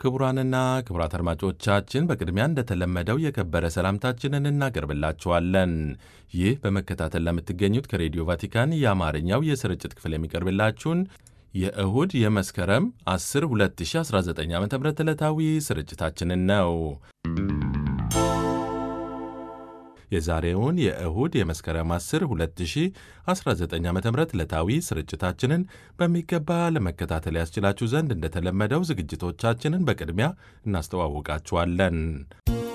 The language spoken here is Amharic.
ክቡራንና ክቡራት አድማጮቻችን በቅድሚያ እንደተለመደው የከበረ ሰላምታችንን እናቀርብላችኋለን። ይህ በመከታተል ለምትገኙት ከሬዲዮ ቫቲካን የአማርኛው የስርጭት ክፍል የሚቀርብላችሁን የእሁድ የመስከረም 10 2019 ዓ ም ዕለታዊ ስርጭታችንን ነው። የዛሬውን የእሁድ የመስከረም 10 2019 ዓ ም ዕለታዊ ስርጭታችንን በሚገባ ለመከታተል ያስችላችሁ ዘንድ እንደተለመደው ዝግጅቶቻችንን በቅድሚያ እናስተዋውቃችኋለን።